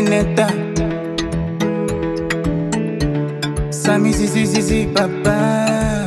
Nineta. Sami si si si si papa.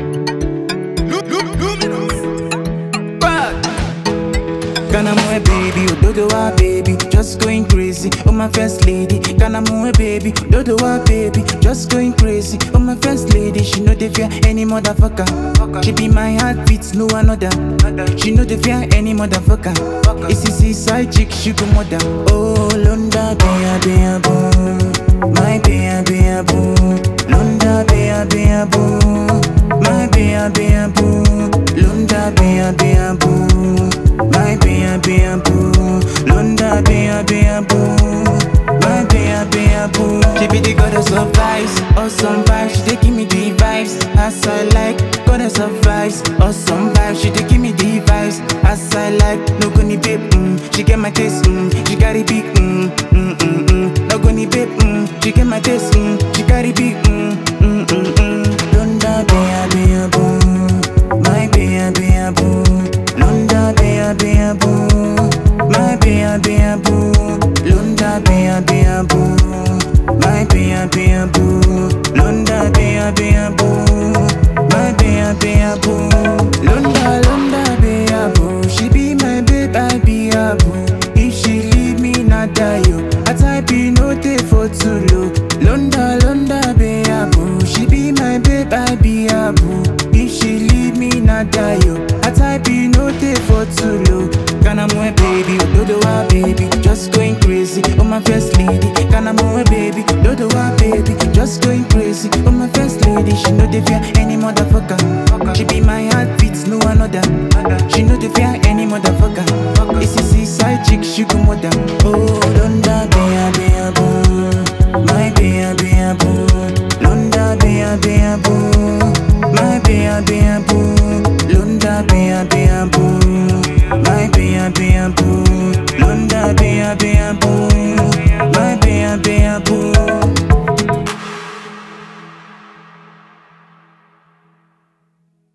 Bad. Kana mwe baby, ododo wa baby, just going crazy. Oh my first lady, kana mwe baby, ododo wa baby, just going crazy. Oh my first lady, she know they fear any motherfucker. She be my heartbeat, no another. She know they fear any motherfucker. It's easy side chick, she go mother. Oh, Londa, bea, bea, boo. My bea, bea, boo. Londa, bea, bea, boo. My bea, bea, boo. Londa, bea, bea, boo. My bea, bea, boo. Londa, bea, bea, boo. My bea, bea, boo. She be the goddess of vibes, awesome vibes. She dey give me the vibes, as I like. Goddess of vibes, awesome vibes. She dey give me the vibes, as I like. No gonna babe, mm. She get my taste, mm. She carry big, mm, mm, mm, mm. No gonna babe, mm. She get my taste, mm. She carry big, mm, mm, mm, mm. Londa, bea, bea, boo. My bea, bea, boo. Londa, bea, bea, boo. My bea, bea, boo. Londa, bea, bea, boo. My bea, bea, boo. Londa, bea, bea, boo. My bea, bea, boo. Londa, Londa, bea, boo. She be my babe, I be a boo. If she leave me, not die, yo. I type in no day for too low. Londa, Londa, bea, boo. She be my babe, I be a boo. If she leave me, not die, yo. I type in no day for too low. Kana mwe baby, dodo wa baby, just going crazy. Oh my first lady, kana mwe baby, dodo wa baby, just going crazy. Oh my first lady, she know they fear any motherfucker. She be my heartbeat, no another. She know they fear any motherfucker. It's a side chick, she go mother. Oh, don't